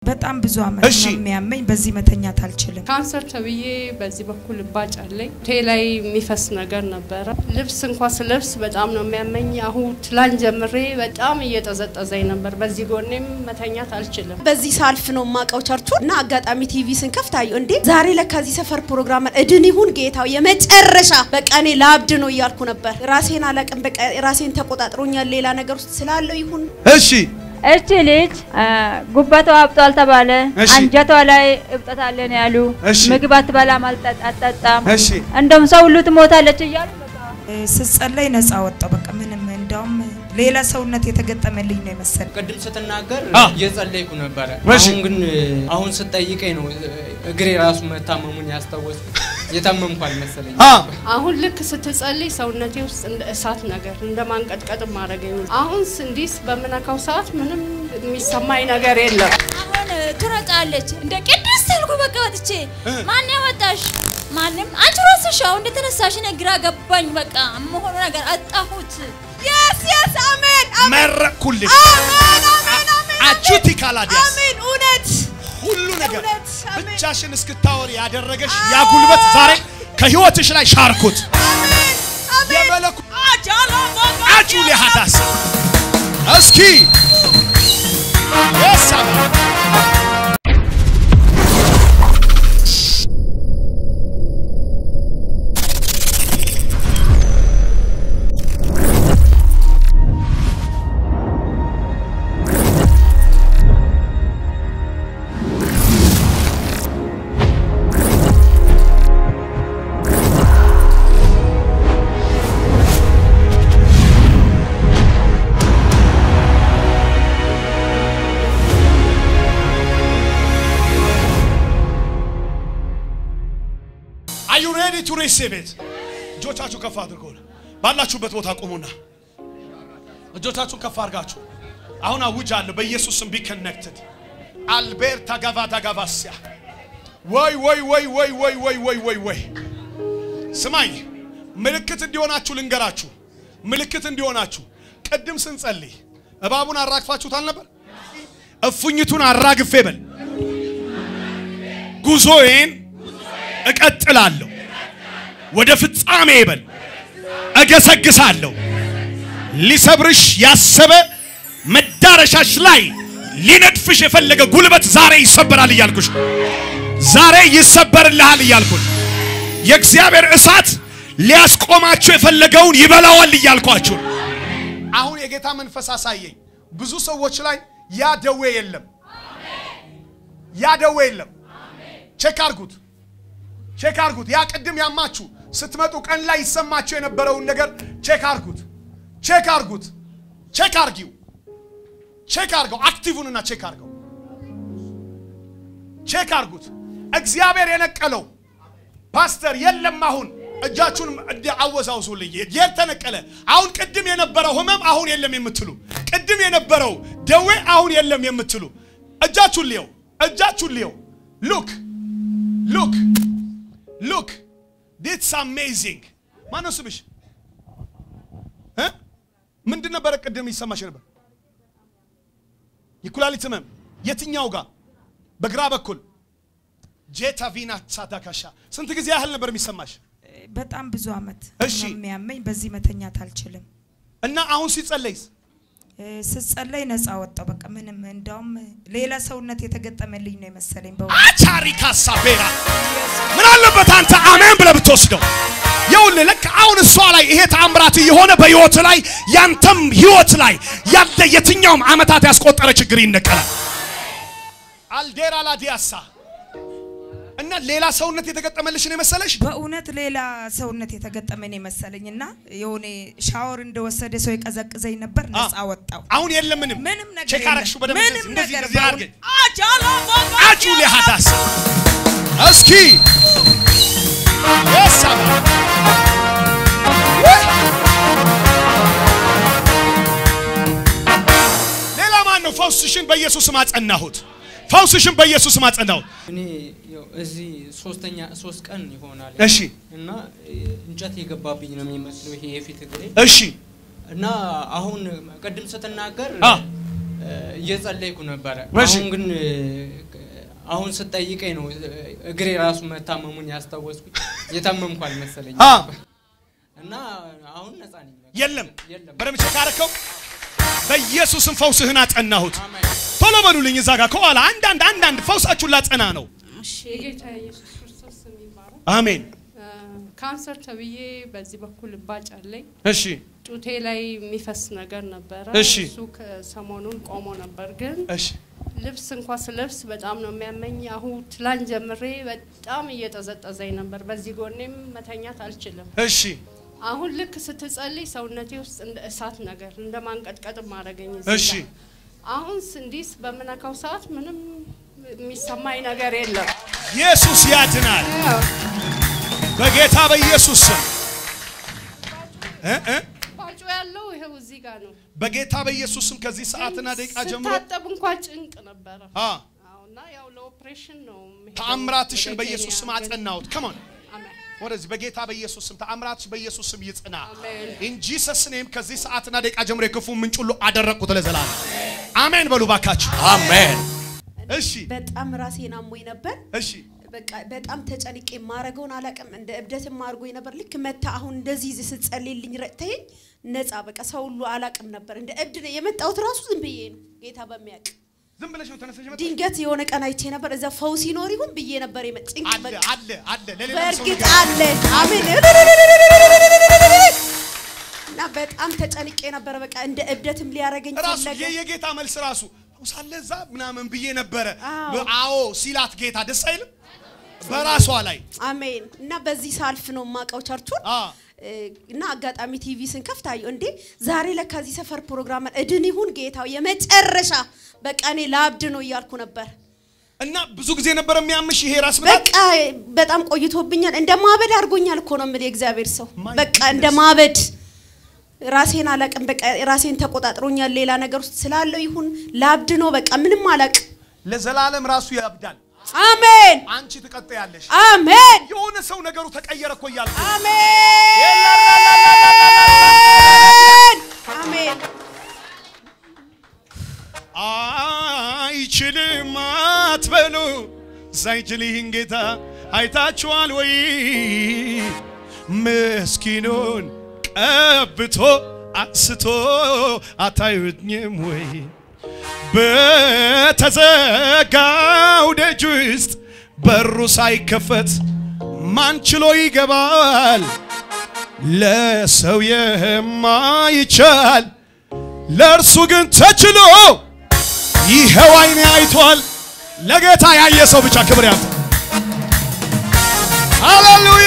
በጣም ብዙ አመት እሺ። ነው የሚያመኝ። በዚህ መተኛት አልችልም። ካንሰር ተብዬ በዚህ በኩል እባጭ አለኝ። ቴ ላይ የሚፈስ ነገር ነበረ። ልብስ እንኳ ስለብስ በጣም ነው የሚያመኝ። አሁን ትላንት ጀምሬ በጣም እየጠዘጠዘኝ ነበር። በዚህ ጎኔም መተኛት አልችልም። በዚህ ሳልፍ ነው የማውቀው ቸርቹ እና አጋጣሚ ቲቪ ስንከፍት አየሁ። እንዴ ዛሬ ለካዚህ ሰፈር ፕሮግራም አለ። እድን ይሁን ጌታው የመጨረሻ በቃ እኔ ላብድ ነው እያልኩ ነበር። ራሴን አላቅም። በቃ ራሴን ተቆጣጥሮኛል። ሌላ ነገር ውስጥ ስላለው ይሁን እሺ እቺ ልጅ አ፣ ጉበቷ አብጧል ተባለ። እሺ። አንጀቷ ላይ እብጠት አለ ነው ያሉ። እሺ። ምግብ አትበላም፣ አልጠ- አትጠጣም። እሺ እንደውም ሰው ሁሉ ትሞታለች እያሉ በቃ እ፣ ስጸለይ ነፃ ወጣው። በቃ ምንም እንዳውም ሌላ ሰውነት የተገጠመልኝ ነው የመሰለኝ። ቅድም ስትናገር አ። እየጸለይኩ ነበረ። እሺ። አሁን ግን አሁን ስጠይቀኝ ነው እግሬ ራሱ መታመሙን ያስታወስኩ። የታመምኩ አልመሰለኝ። አ አሁን ልክ ስትጸልይ ሰውነቴ ውስጥ እንደ እሳት ነገር እንደ ማንቀጥቀጥ ማድረገኝ። አሁን እንዲህ በምነካው ሰዓት ምንም የሚሰማኝ ነገር የለም። አሁን ትሮጣለች እንደ ቅድስት አልኩ። በቃ ወጥቼ ማን ያወጣሽ? ማንም አንቺ ራስሽ አሁን እንደተነሳሽ እኔ ግራ ገባኝ። በቃ መሆኑ ነገር አጣሁት። የስ የስ አሜን መረቅኩልሽ አሜን አሜን አሜን አቹቲ ካላዲያስ አሜን እውነት ሁሉ ነገር እውነት፣ አሜን። ብቻሽን እስክታወሪ ያደረገሽ ያ ጉልበት ዛሬ ከህይወትሽ ላይ ሻርኩት። አሜን አሜን የመለኩ አጃላ አጩ ሊሃዳስ እስኪ የሳባ Are you ready to receive it? እጆቻችሁ ከፍ አድርጎ ባላችሁበት ቦታ ቁሙና እጆቻችሁን ከፍ አድርጋችሁ አሁን አውጃለሁ በኢየሱስ ስም ቢ ኮኔክትድ አልቤርታ ጋቫዳ ጋቫሲያ ወይ ወይ ወይ ወይ ወይ ወይ ወይ ወይ ወይ ስማኝ ምልክት እንዲሆናችሁ ልንገራችሁ ምልክት እንዲሆናችሁ ቅድም ስንጸልይ እባቡን አራግፋችሁት አልነበር እፉኝቱን አራግፌ በል ጉዞዬን እቀጥላለሁ ወደ ፍጻሜ በል እገሰግሳለሁ ሊሰብርሽ ያሰበ መዳረሻሽ ላይ ሊነድፍሽ የፈለገ ጉልበት ዛሬ ይሰበራል እያልኩሽ ዛሬ ይሰበርልሃል እያልኩን የእግዚአብሔር እሳት ሊያስቆማችሁ የፈለገውን ይበላዋል እያልኳችሁ አሁን የጌታ መንፈስ አሳየኝ ብዙ ሰዎች ላይ ያ ደዌ የለም ያ ደዌ የለም ቼክ አርጉት ቼክ አርጉት ያ ቅድም ያማችሁ ስትመጡ ቀን ላይ ይሰማችሁ የነበረውን ነገር ቼክ አርጉት ቼክ አርጉት ቼክ አርጊው ቼክ አርገው አክቲቭኑና ቼክ አርገው ቼክ አርጉት እግዚአብሔር የነቀለው ፓስተር የለም አሁን እጃችሁን እንዲ- አወዛውዙልኝ የት ተነቀለ አሁን ቅድም የነበረው ህመም አሁን የለም የምትሉ ቅድም የነበረው ደዌ አሁን የለም የምትሉ እጃችሁን ልየው እጃችሁን ልየው ሉክ ሉክ ሉክ ዲትስ አሜዚንግ ማነው ስምሽ እ? ምንድን ነበረ ቅድም ይሰማሽ ነበር የኩላሊት ህመም የትኛው ጋር በግራ በኩል ጄታ ቪና ሳዳካሻ ስንት ጊዜ ያህል ነበር የሚሰማሽ በጣም ብዙ አመት እሺ። ነው የሚያመኝ። በዚህ መተኛት አልችልም። እና አሁን ሲጸለይስ እ፣ ስጸለይ ነፃ ወጣው። በቃ ምንም እንዳውም ሌላ ሰውነት የተገጠመልኝ ነው የመሰለኝ። በእውነት አቻሪ ካሳቤራ ምን አለበት አንተ አሜን ብለህ ብትወስደው ይኸውልህ ልክ አሁን እሷ ላይ ይሄ ተአምራት እየሆነ በህይወት ላይ ያንተም ህይወት ላይ ያለ የትኛውም አመታት ያስቆጠረ ችግር ይነቀላል አልዴራ ላዲያሳ እና ሌላ ሰውነት የተገጠመልሽን የመሰለሽ በእውነት ሌላ ሰውነት የተገጠመኝ ነው የመሰለኝ እና የሆነ ሻወር እንደወሰደ ሰው የቀዘቅዘኝ ነበር። ነፃ ወጣው። አሁን የለም ምንም ምንም ነገር ቼክ የለም። አረግሽው በደንብ ምንም እንደዚህ እንደዚህ ነገር እንደዚህ በእውነት- አድርገኝ አጃላ አጩ ሊሃዳስ እስኪ የሳባ ሌላ ማን ነው ፈውስሽን በኢየሱስም አጸናሁት ፈውስሽን በኢየሱስም አጸናሁት እኔ ያው እዚህ ሶስተኛ ሶስት ቀን ይሆናል እሺ እና እ, እንጨት የገባብኝ ነው የሚመስለው ይሄ የፊት እግሬ እሺ እና አሁን ቅድም ስትናገር አ። እ, እየጸለይኩ ነበረ። እሺ። አሁን ግን እ, አሁን ስጠይቀኝ ነው እግሬ ራሱ መታመሙን ያስታወስኩኝ። የታመምኩ አልመሰለኝ አ እና አሁን ነፃ ነኝ። በቃ። የለም የለም። በደምብ ቼክ አደረከው። በኢየሱስም ፈውስህን አጸናሁት። አሜን። ቶሎ በሉልኝ እዛ ጋር ከኋላ አንዳንድ አንዳንድ ፈውሳችሁን ላጸና ነው። የጌታ ኢየሱስ ክርስቶስ ስም ይባረክ። አሜን። እ፣ ካንሰር ተብዬ በዚህ በኩል እባጭ አለኝ። እሺ ጡቴ ላይ የሚፈስ ነገር ነበረ። እሺ። እሱ ከሰሞኑን ቆሞ ነበር፣ ግን እሺ ልብስ እንኳ ስለብስ በጣም ነው የሚያመኝ። አሁን ትላንት ጀምሬ በጣም እየጠዘጠዘኝ ነበር። በዚህ ጎኔም መተኛት አልችልም። እሺ አሁን ልክ ስትጸልይ ሰውነቴ ውስጥ እንደ እሳት ነገር እንደ ማንቀጥቀጥ ማረገኝ። እሺ አሁን እንዲስ በምነካው ሰዓት ምንም የሚሰማኝ ነገር የለም። ኢየሱስ ያድናል። በጌታ በኢየሱስ ስም እ እ ባጩ ያለው ይኸው እዚህ ጋር ነው። በጌታ በኢየሱስ ስም ከዚህ ሰዓትና ደቂቃ ጀምሮ ስታጠብ እንኳ ጭንቅ ነበረ። አ አዎ፣ እና ያው ለኦፕሬሽን ነው የምሄደው ተአምራትሽን ወደ በኢየሱስ ስም ኬንያ። አጸናሁት። ከማን አሜን። ወደዚህ በጌታ በኢየሱስ ስም ተአምራትሽ በኢየሱስ ስም ይጽና። አሜን። ኢን ጂሰስ ኔም ከዚህ ሰዓትና ደቂቃ ጀምሮ የክፉ ምንጭ ሁሉ አደረቅኩት ለዘላለም። አሜን በሉ ባካችሁ። አሜን። እሺ በጣም ራሴን አሞኝ ነበር። እሺ በቃ በጣም ተጨንቄ የማረገውን አላቅም። እንደ እብደትም አድርጎኝ ነበር። ልክ መታ አሁን እንደዚህ ስትጸልይልኝ ረድተኸኝ ነፃ በቃ ሰው ሁሉ አላቅም ነበር። እንደ እብድ ነው የመጣሁት። ራሱ ዝም ብዬ ነው ጌታ በሚያውቅ ዝም ብለሽ ነው ተነስተሽ መጣ ድንገት የሆነ ቀን አይቼ ነበር። እዛ ፈውስ ይኖር ይሁን ብዬ ነበር የመጣ ጭንቅ አለ በቃ አለ አለ ለሌላ ሰው በእርግጥ ንገር። አለ። አሜን። እና በጣም ተጨንቄ ነበረ። በቃ እንደ እብደትም ሊያረገኝ ራሱ ፈለገ። የ- የጌታ መልስ ራሱ ሳለ እዛ ምናምን ብዬ ነበረ። አዎ። በ- አዎ ሲላት ጌታ ደስ አይልም በራሷ ላይ አሜን። እና በዚህ ሳልፍ ነው የማውቀው ቸርቹን አ እ፣ እና አጋጣሚ ቲቪ ስንከፍት አየሁ። እንዴ ዛሬ ለካ እዚህ ሰፈር ፕሮግራም አለ። እድን ይሁን ጌታው የመጨረሻ በቃ እኔ ላብድ ነው እያልኩ ነበር። እና ብዙ ጊዜ ነበር የሚያምሽ ይሄ ራስ ምታት በቃ በጣም ቆይቶብኛል። እንደ ማበድ አድርጎኛል እኮ ነው የምልህ የእግዚአብሔር ሰው። My በቃ እንደ goodness. ማበድ ራሴን አላቅም። በቃ ራሴን ተቆጣጥሮኛል። ሌላ ነገር ውስጥ ስላለው ይሁን ላብድ ነው በቃ ምንም አላቅ። ለዘላለም ራሱ ያብዳል። አሜን አንቺ ትቀጥያለሽ። አሜን የሆነ ሰው ነገሩ ተቀየረ እኮ እያልኩ አሜን አሜን አይችልም አትበሉ ሳይችል ይህን ጌታ አይታችኋል ወይ? ምስኪኑን ቀብቶ አንስቶ አታዩኝም ወይ? በተዘጋው ደጅ ውስጥ በሩ ሳይከፈት ማን ችሎ ይገባል? ለሰው የማይቻል ለእርሱ ግን ተችሎ ይኸው ዓይኔ አይቷል። ለጌታ ያየ ሰው ብቻ ክብር ያምጣ። ሃሌሉያ!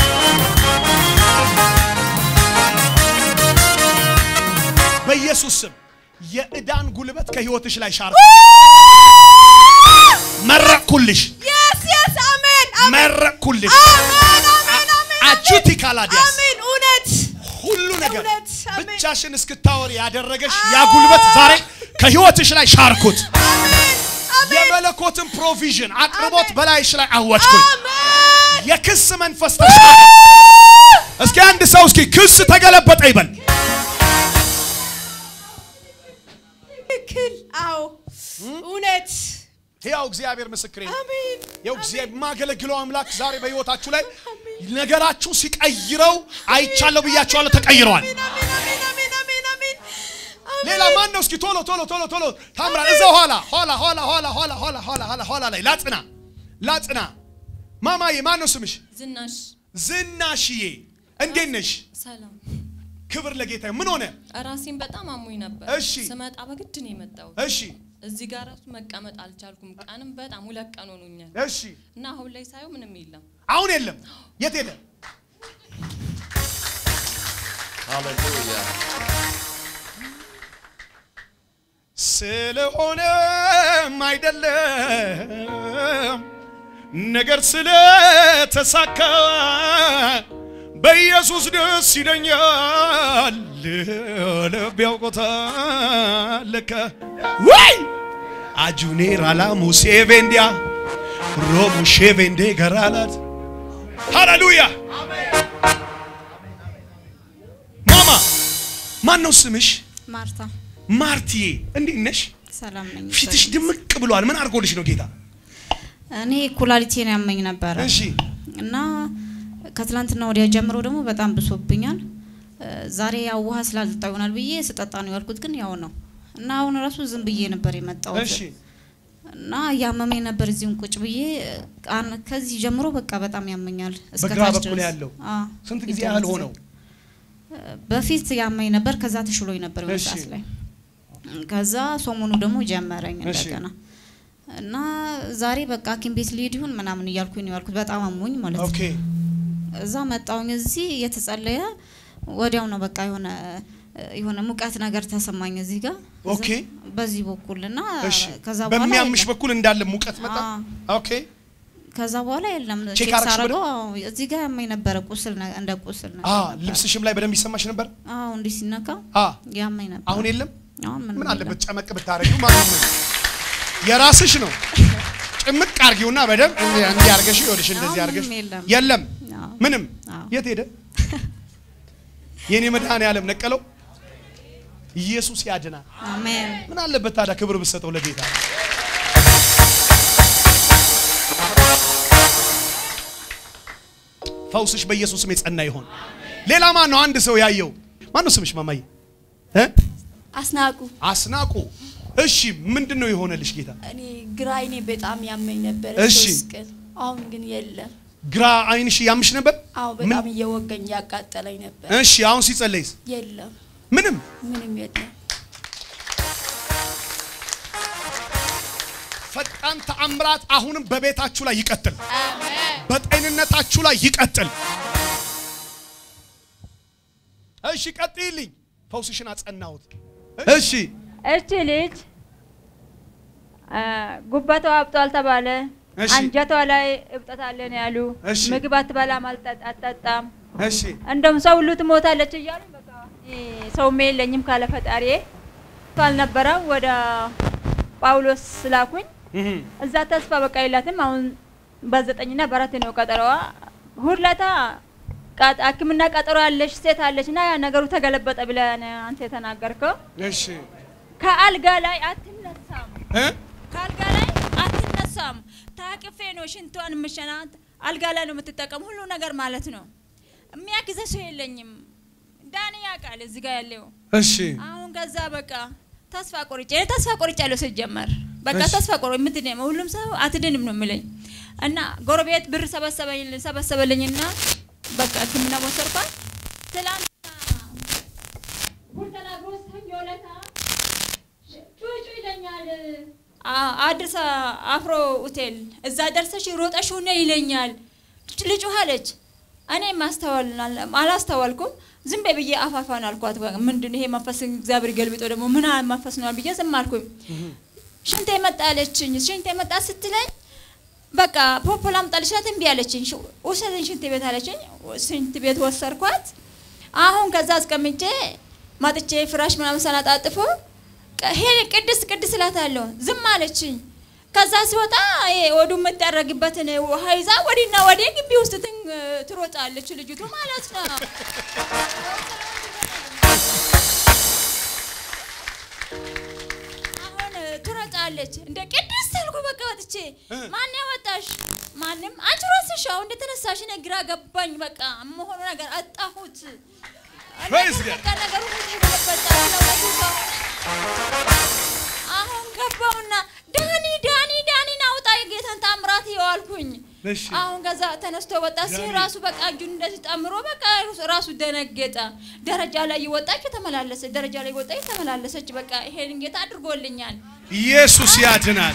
በኢየሱስ ስም የዕዳን ጉልበት ከህይወትሽ ላይ ሻር መረቅኩልሽ፣ የስ የስ አሜን አሜን መረቅኩልሽ። አሜን አሜን አሜን አጁቲ ካላዲያስ አሜን እውነት ሁሉ ነገር እውነት፣ አሜን። ብቻሽን እስክታወሪ ያደረገሽ ያ ጉልበት ዛሬ ከህይወትሽ ላይ ሻርኩት። አሜን አሜን የመለኮትን ፕሮቪዥን አቅርቦት በላይሽ ላይ አወጅኩኝ። አሜን የክስ መንፈስ ተሻረ። እስኪ አንድ ሰው እስኪ ክስ ተገለበጠ ይበል። ትክክል አዎ እውነት ሕያው እግዚአብሔር ምስክሬ ነው። አሜን ያው እግዚአብሔር የማገለግለው አምላክ ዛሬ በህይወታችሁ ላይ ነገራችሁ ሲቀይረው አይቻለሁ ብያችኋለሁ። ተቀይረዋል። አሜን አሜን አሜን አሜን አሜን አሜን ሌላ ማን ነው? እስኪ ቶሎ ቶሎ ቶሎ ቶሎ ታምራ እዛ ኋላ ኋላ ኋላ ኋላ ኋላ ኋላ ኋላ ኋላ ኋላ ላይ ላጽና ላጽና ማማዬ ማን ነው ስምሽ? ዝናሽ ዝናሽዬ እንዴት ነሽ? ሰላም። ክብር ለጌታ። ምን ሆነ? ራሴን በጣም አሞኝ ነበር። እሺ። ስመጣ በግድ ነው የመጣሁት። እሺ እዚህ ጋር ራሱ መቀመጥ አልቻልኩም። ቀንም በጣም ሁለት ቀን ሆኖኛል እሺ እና አሁን ላይ ሳየው ምንም የለም። አሁን የለም። የት የለም? ሃሌሉያ ስለሆነም አይደለም ነገር ስለተሳካ በኢየሱስ ደስ ይለኛል። ልብ ያውቆታል ለካ ወይ አጁኔር አላሙ ሴቬንዲያ ሮሙ ሼቬንዴ ገራላት ሃሌሉያ ማማ ማን ነው ስምሽ? እኔ ኩላሊቴን ያመኝ ነበረ እሺ እና ከትላንትና ወዲያ ጀምሮ ደግሞ በጣም ብሶብኛል። እ፣ ዛሬ ያው ውሃ ስላልጠጣ ይሆናል ብዬ ስጠጣ ነው ያልኩት፣ ግን ያው ነው እና አሁን ራሱ ዝም ብዬ ነበር የመጣሁት እሺ እና ያመመኝ ነበር እዚሁም ቁጭ ብዬ አን- ከዚህ ጀምሮ በቃ በጣም ያመኛል። እስከ በግራ ታች በኩል ድረስ። ያለው አዎ፣ ስንት ጊዜ ፊት ያህል ለፊት ሆነው? በፊት ያመኝ ነበር፣ ከዛ ተሽሎኝ ነበር የሆነ እሺ። ሰዓት ላይ። ከዛ ሰሞኑ ደግሞ ጀመረኝ እሺ። እንደገና እና ዛሬ በቃ ሐኪም ቤት ልሄድ ይሁን ምናምን እያልኩኝ ነው ያልኩት። በጣም አሞኝ ማለት ነው። ኦኬ እዛ መጣውኝ እዚህ እየተጸለየ ወዲያው ነው በቃ የሆነ የሆነ ሙቀት ነገር ተሰማኝ እዚህ ጋር እዛ- ኦኬ። በዚህ በኩል እና እሺ ከዛ በኋላ በሚያምሽ የለም። በኩል እንዳለ ሙቀት መጣ አዎ። ኦኬ ከዛ በኋላ የለም ቼክ ቼክ አረግሽ ሳረገው አዎ፣ እዚህ ጋር ያመኝ ነበረ ቁስል ነ- እንደ ቁስል ነገር አ ነበረ። ልብስሽም ላይ በደንብ ይሰማሽ ነበር አዎ እንዲህ ሲነካ አ ያመኝ ነበር። አሁን የለም አሁን ምንም ምን የለም። አለበት ጨመቅ ብታረጊው ማለት ነው የራስሽ ነው ጭምቅ አርጊውና በደንብ እንዲህ እንዲህ አርገሽ ይኸውልሽ እንደዚህ አሁን አርገሽ ምንም የለም። የለም አዎ። ምንም አዎ። የት ሄደ የኔ መድኃኔዓለም ነቀለው ኢየሱስ ያድናል አሜን ምን አለበት ታዲያ ክብር ብትሰጠው ለጌታ ፈውስሽ በኢየሱስ ስም የጸና ይሆን ሌላ ማን ነው አንድ ሰው ያየው ማን ነው ስምሽ ማማዬ እ አስናቁ አስናቁ እሺ ምንድን ነው የሆነልሽ ጌታ እኔ ግራ አይኔ በጣም ያመኝ ነበር እሺ። ሶስት ቀን አሁን ግን የለም ግራ አይንሽ ያምሽ ነበር አዎ በጣም እየወገኝ ያቃጠለኝ ነበር እሺ አሁን ሲጸለይስ የለም ምንም ምንም የለም ፈጣን ተአምራት አሁንም በቤታችሁ ላይ ይቀጥል በጤንነታችሁ ላይ ይቀጥል እሺ ቀጥይልኝ ፈውስሽን አጸናሁት እሺ እቺ ልጅ አ፣ ጉበቷ አብጧል ተባለ። እሺ። አንጀቷ ላይ እብጠት አለን ያሉ። እሺ። ምግብ አትበላም፣ አልጠ- አትጠጣም። እሺ እንደውም ሰው ሁሉ ትሞታለች እያሉ በቃ እኔ ሰውም የለኝም ካለ ፈጣሪ አልነበረም። ወደ ጳውሎስ ስላኩኝ እዛ ተስፋ በቃ የላትም። አሁን በዘጠኝና በአራት ነው ቀጠሮዋ። ሁለታ ቃ- ሕክምና ቀጠሮ ያለሽ ሴት አለች እና ያ ነገሩ ተገለበጠ ብለን አንተ የተናገርከው እሺ ከአልጋ ላይ አትነሳም። እ ከአልጋ ላይ አትነሳም። ታቅፌ ነው ሽንቷን ምሸናት። አልጋ ላይ ነው የምትጠቀም ሁሉ ነገር ማለት ነው። የሚያግዘ ሰው የለኝም። ዳኒ ያውቃል እዚህ ጋር ያለው እሺ አሁን ከዛ በቃ ተስፋ ቆርጬ እኔ ተስፋ ቆርጬ ያለው ሲጀመር በቃ እሺ። ተስፋ ቆርጬ የምትድነው ሁሉም ሰው አትድንም ነው የሚለኝ እና ጎረቤት ብር ሰበሰበኝ ሰበሰበልኝና በቃ ሕክምና ወሰድኳት። ትላንትና ጉድ ተናግሮ ሰኞ ዕለት ጩጩ ይለኛል። አ- አዲስ አፍሮ ሆቴል እዛ ደርሰሽ ሮጠሽ ሆነ ይለኛል። ልጩ አለች። እኔ ማስተዋል አላስተዋልኩም። ዝም በይ ብዬ አፋፋን አልኳት። በቃ ምንድን ይሄ መንፈስ እግዚአብሔር ገልብጦ ደግሞ ምን አይነት መንፈስ ነው ብዬ ዝም አልኩኝ። ሽንቴ መጣ አለችኝ። ሽንቴ መጣ ስትለኝ በቃ ፖፖ ላምጣልሽ ናት እምቢ አለችኝ። ሽ- ውሰደኝ ሽንት ቤት አለችኝ። ሽንት ቤት ወሰድኳት። አሁን ከዛ አስቀምጬ ማጥቼ ፍራሽ ምናምን ሰናጣጥፎ ቀ- ሄ ቅድስት ቅድስት እላታለሁ። ዝም አለችኝ። ከዛ ሲወጣ ይሄ ወዱ የምታረግበትን ውሃ ይዛ ወዲና ወዲህ ግቢ ውስጥ ትን- ትሮጣለች ልጅቱ ማለት ነው። አሁን ትሮጣለች እንደ ቅድስት አልኩ። በቃ ወጥቼ ማን ያወጣሽ? ማንም አንቺ ራስሽ አሁን እንደተነሳሽ እኔ ግራ ገባኝ። በቃ መሆኑ ነገር አጣሁት። Praise God. በቃ ነገሩ ሁሉ ገለበጠ። ስለወዱ ከሆነ አሁን ገባውና ዳኒ ዳኒ ዳኒን አውጣ የጌታን ታምራት ይዋልኩኝ። እሺ አሁን ከዛ ተነስቶ ወጣ ሲል ዳኒ። ራሱ በቃ እጁን እንደዚህ ጠምሮ በቃ ራሱ ደነገጠ። ደረጃ ላይ ይወጣች ተመላለሰች፣ ደረጃ ላይ ወጣች ተመላለሰች። በቃ ይሄን ጌታ አድርጎልኛል። ኢየሱስ ያድናል።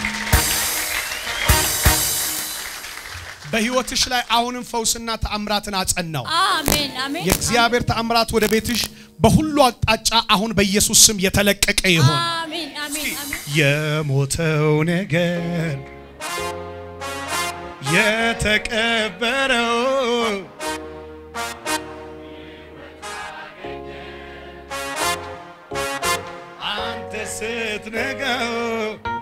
በህይወትሽ ላይ አሁንም ፈውስና ተአምራትን አጸናው። አሜን አሜን የእግዚአብሔር ተአምራት ወደ ቤትሽ በሁሉ አቅጣጫ አሁን በኢየሱስ ስም የተለቀቀ ይሆን። አሜን አሜን አሜን የሞተው ነገር የተቀበረው አንተ ስትነጋው